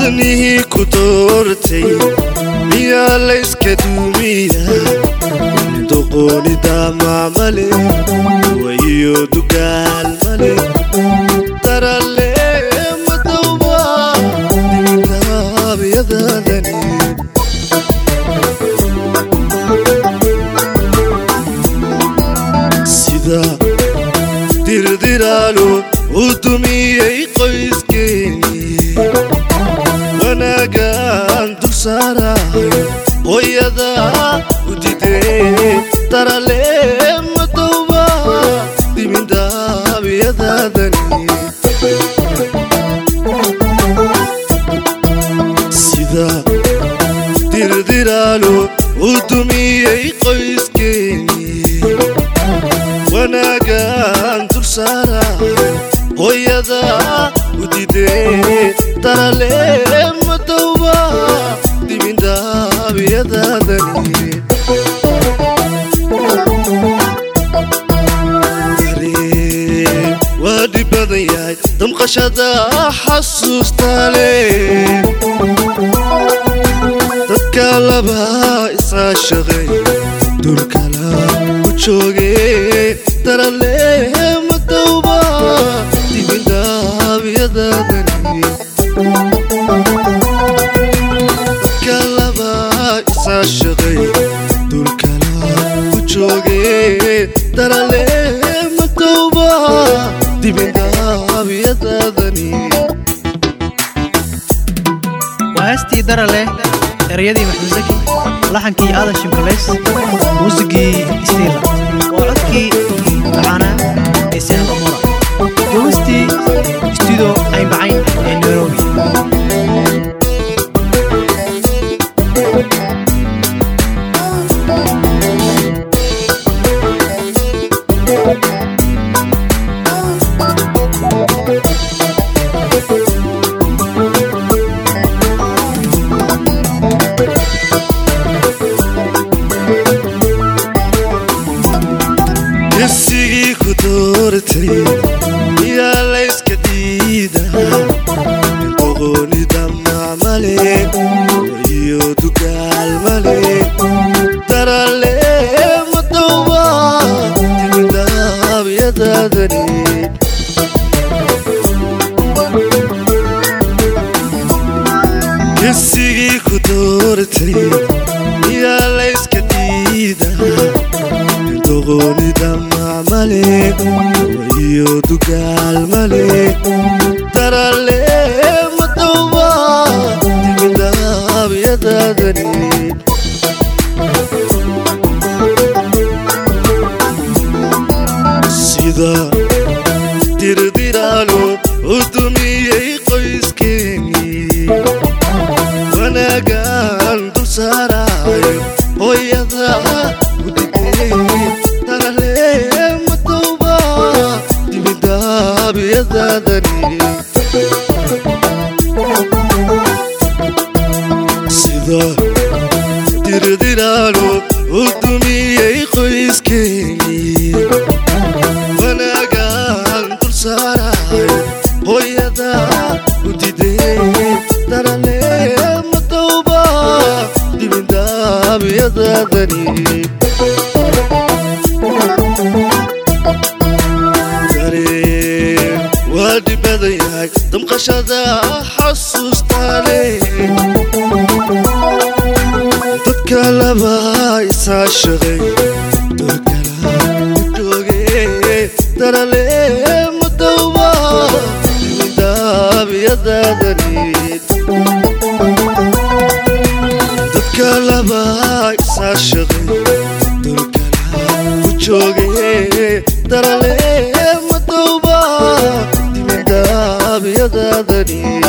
wadnihii ku doortay miyaa layska duumiyaa doqoonida maamale wayo dugaal male darale madowba dimindaabyadaadani sida dirdiraalo u dumiyey qoyskeeni wanaagaan dul saarayo hooyada u didee darale madowba dimindaabyadaadani sida dirdiraalo u dumiyey qoyskeeni wanaagaan dul saarayo hooyada u didee darale madowba dimindaabyadaadani waa dhib badan yahay damqashada xasuustaale dadka laba isaa shaqay dulkala u jooge darale madowba dimindaabyadaadani dadka laba isaa shaqay dulkala u jooge darale madowba dimindaabyadaadani waa heestii dara leh ereyadii maxmed zaki laxankii aadan shimkalays muusigii stiila waa codkii macaana ee sahal amura duwistii studio aynbacayn ee nairobi gesigii ku doortay miyaa layska diidaa doqoonida macmale iyo dugaal male darale madowba dimindaabyadaadani gesigii ku doortay miyaa layska diidaa doqoonida macmale iyo dugaal male darale madowba dimindaabyadaadani sida dirdiraalo u dumiyey qoyskeeni wanaagaan dul saarayo hooyada u dhigay darale madowba dimindaabyadaadani sida dirdiraalo u dumiyey qoyskeeni wanaagaan dul saarayo hooyada u didee darale madowba dimindaabyadaadani dareen waa dhib badan yahay damqashada xasuustaale dadka laba isaa shaqay dorkala u jooge darale madowba dimindaabyadaadani dadka laba isaa shaqay dulkala u jooge darale madowba dimindaabyadaadani